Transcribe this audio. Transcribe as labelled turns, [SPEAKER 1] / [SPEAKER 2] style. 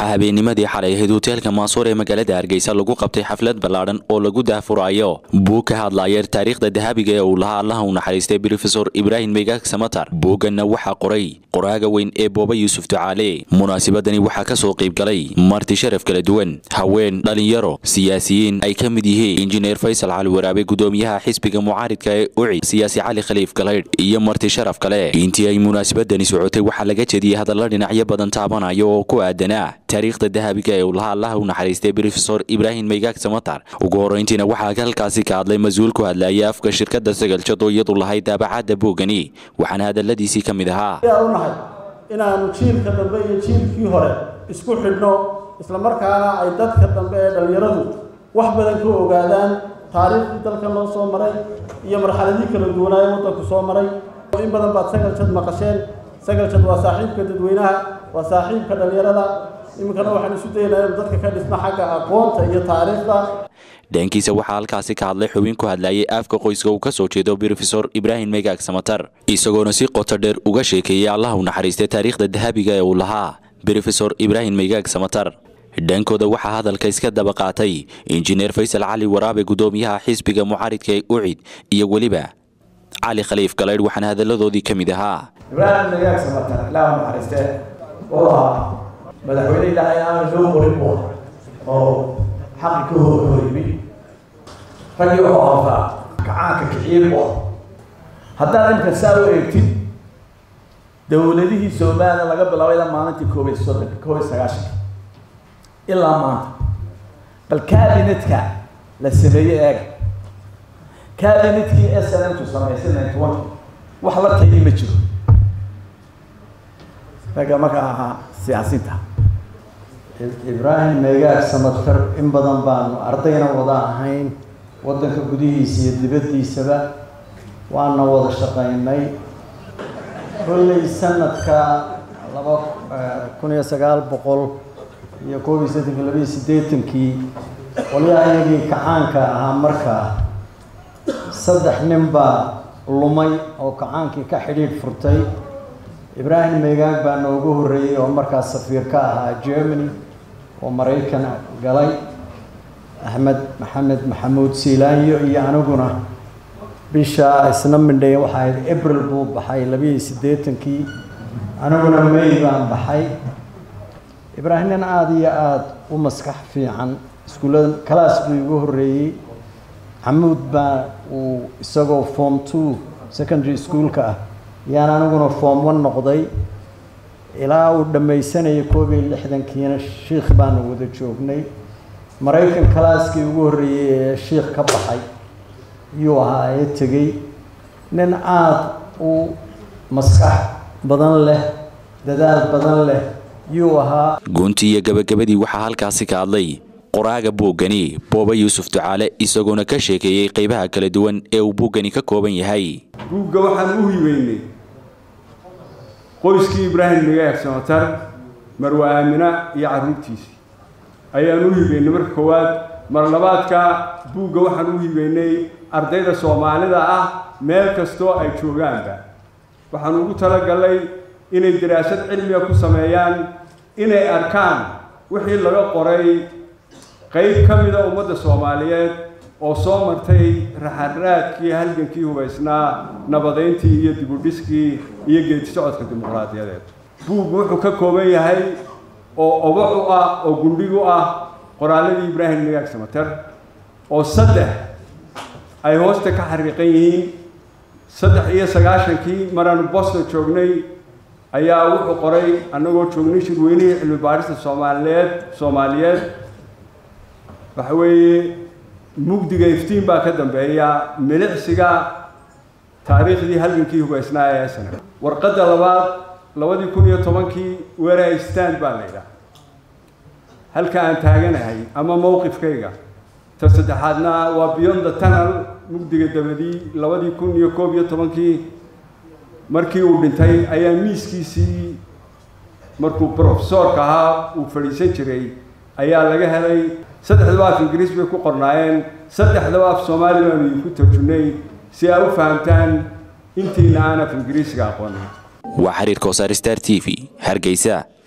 [SPEAKER 1] waxaa habeennimadii xalay ahayd hoteelka maasuur ee magaalada hargeysa lagu qabtay xaflad ballaadhan oo lagu daahfuraayo buug ka hadlaya taariikhda dahabiga ee uu lahaa allaha u naxariistay brofesor ibraahim megaag samatar buugganna waxaa qoray qoraaga weyn ee booba yuusuf ducaale munaasabadani waxaa ka soo qayb galay marti sharaf kala duwan haween dhalinyaro siyaasiyiin ay ka mid yihiin injineer faysal cali waraabe gudoomiyaha xisbiga mucaaridka ee uci siyaasi cali khaliif galaydh iyo marti sharaf kale intii ay munaasabadani socotay waxaa laga jediyey hadalla dhinacyo badan taabanaya oo ku aadanaa taariikhda dahabiga ee uu lahaa allaha u naxariistay brofesor ibraahim megaag samatar ugu horrayntiina waxaa halkaasi ka hadlay mas-uul ku hadlaya afka shirkadda sagaljad oo iyadu lahayd daabacadda buuggani waxaana hadalladiisii ka mid ahaa
[SPEAKER 2] u nahay inaanu jiilka dambe iyo jiilkii hore isku xidhno islamarkaana ay dadka dambe ee dhallinyaradu wax badan ka ogaadaan taariikhdii dalkan loo soo maray iyo marxaladii kala duwanaaye waddanku soo maray in badan baad sagaljad maqasheen sagaljad waa saaxiibka dadweynaha waa saaxiibka dhallinyarada iminkana waxaan isu daynaa inu dadka ka dhisna xagga aqoonta iyo taariikhda
[SPEAKER 1] dhankiisa waxaa halkaasi ka hadlay xubin ku hadlayay afka qoyska uu ka soo jeedo brofesor ibraahim megaag samatar isagoona si qoto dheer uga sheekeeyey allah u naxariistay taariikhda dahabiga ee uu lahaa brofesor ibraahim megaag samatar dhankooda waxaa hadalka iska daba qaatay injineer faysal cali waraabe gudoomiyaha xisbiga mucaaridka ee ucid iyo weliba cali khaliif galaydh waxaana hadalladoodii ka mid ahaa
[SPEAKER 3] ibraahim megaag samatar ilaah u naxariistee oo ahaa madaxweyne ilaahay aan loo qorin buu oo xaqi ka hor hor yimi raggii wuxuu qabtaa gacaanka kiciyey buu ah haddaad imka saa u eegtid dowladihii somalilan laga bilaabay ilaa maalintii koob iyo soddonka koob iyo sagaashanka ilaa maanta bal cabinetka la sameeyey eega cabinetkii s n m tu samaysay ninety one wax la tayi ma jiro ragga markaa ahaa siyaasiinta
[SPEAKER 4] ibraahim meegaag samatar in badan baanu ardayna wada ahayn waddanka gudihiisa iyo dibaddiisaba waana wada shaqaynay kolley sanadka laba kun iyo sagaal boqol iyo koob iyo siddeetanki laba iyo siddeetankii qolyaha iyagii kacaanka ahaa markaa saddex nin baa lumay oo kacaankii ka xidhiidh furtay ibraahim meegaag baa noogu horreeyey oo markaas safiir ka ahaa germany oo maraykan galay axmed maxamed maxamuud siilaanyo iyo aniguna bisha isna mindhay waxaa ahayd abril buu baxay labiiyo siddeetankii aniguna may baan baxay ibraahim nin aada iyo aada u maskax fiican iskuullada kalaas buu igu horreeyey xamuud baa uu isagoo form two secondary schoolka ah yaan aniguna form one noqday ilaa uu dhammaysanayay koob iyo lixdankiina shiikh baanu wada joognay maraykan kalaaskii ugu horreeyey ee shiikh ka baxay yuu ahaa ee tegey nin aada u maskax badan leh dadaal badan leh yuu ahaa
[SPEAKER 1] guntii iyo gabagabadii waxaa halkaasi ka hadlay qoraaga buuggani booba yuusuf ducaale isagoona ka sheekeeyey qaybaha kala duwan ee uu buuggani ka kooban yahay
[SPEAKER 5] buugga waxaan u hibeynay qoyskii ibraahim megaag samatar marwa aamina iyo carruurtiisii ayaan u hibeynay marka koowaad mar labaadka buugga waxaan u hibeynay ardayda soomaalida ah meel kastoo ay joogaanba waxaan ugu talagalnay inay daraasad cilmiga ku sameeyaan inay arkaan wixii laga qoray qayb ka mida ummadda soomaaliyeed oo soo martay raxaraadkii halgankii hubaysnaa nabadayntii iyo dibudhiskii iyo geedi socodka dimuqraadiyadeed buuggu wuxuu ka kooban yahay oo obac u ah oo gundhig u ah qoraalladii ibraahim megaag samater oo saddex ay hoosta ka xariiqan yihiin saddex iyo sagaashankii maraanu boston joognay ayaa wuxuu qoray annagoo joognay shirweynihii cilmi baadhista soomaaliyeed soomaaliyeed waxa weeye mugdiga iftiin baa ka dambeeya milicsiga taariikhdii halgankii hubaysnaa ee sana warqadda labaad labadii kun iyo tobankii where I stand baa la yidhaha halka aan taaganahay ama mowqifkayga ta saddexaadna waa beyond the tunnel mugdiga dabadii labadii kun iyo koob iyo tobankii markii uu dhintay ayaa miiskiisii markuu profesoorka ahaa uu fadhiisan jiray ayaa laga helay saddexdaba af ingiriis bay ku qornaayeen saddexdaba af soomaali baanu idinku tarjunay si ay u fahamtaan intiina aan af ingiriisiga aqoonin
[SPEAKER 1] waa xiriirka wasaar star t v hargeysa